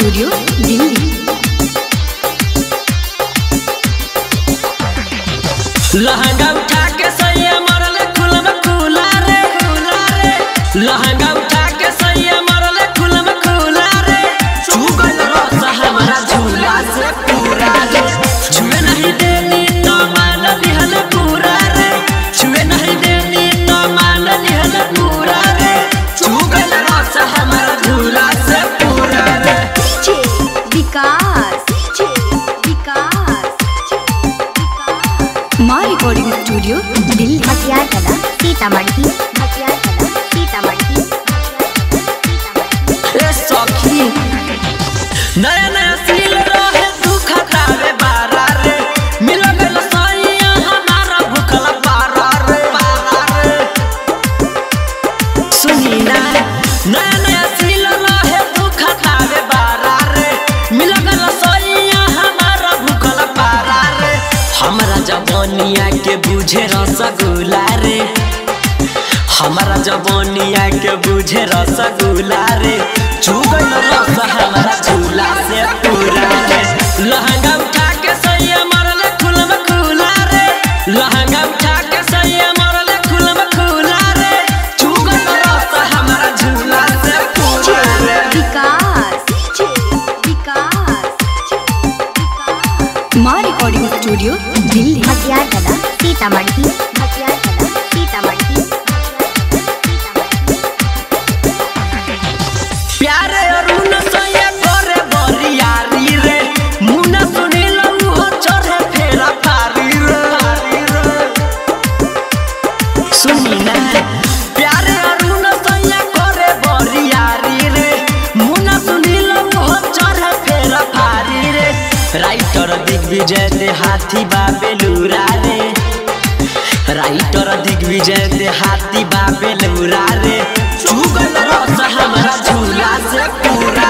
studio Delhi लहंगा उठा के सैया मरले खुलम खुला रे खुला रे लहंगा उठा के सैया मरले खुलम खुला रे चुगल रस हमारा झूला से पूरा रे छुए नहीं देनी तो मान लिहल पूरा रे छुए नहीं देनी तो मान लिहल पूरा रे चुगल रस हमारा झूला से पूरा रे डीजे विकास डीजे विकास माँ रिकॉर्डिंग स्टूडियो दिल्ली हथियार कला सीतामढ़ी हथियार कला सीतामढ़ी ए सखी नया नया सील रहे तू खतावे बारा रे मिल गइल सैया हमारा भूखल पारा रे पारा रे सुनी ना नया नया सील रहे तू खतावे बारा रे मिल गइल सैया हमारा भूखल पारा रे हमरा जवानिया के बुझे रसगुल्ला रे हमारा जवानिया के बुझे रसगुल्ला रे चुगल रस हमारा झूला से पूरा रे लहंगा उठा के सैया मरले खुलम खुला रे लहंगा उठा के सैया मरले खुलम खुला रे चुगल रस हमारा झूला से पूरा रे विकास डीजे विकास माँ रिकॉर्डिंग स्टूडियो दिल्ली हथियार कला सीतामढ़ी हथियार कला सीतामढ़ी प्यारे अरुण सैया करे बरियारी रे मुना सुनील हो चढ़े फेरा फारी रे सुनी ना प्यारे अरुण सैया करे बरियारी रे मुना सुनील हो चढ़े फेरा फारी रे राइटर दिग्विजय दे हाथी बाबेलुरा रे राइटर दिग्विजय दे हाथी बाबेलुरा रे चुगल रस हमारा झूला से पूरा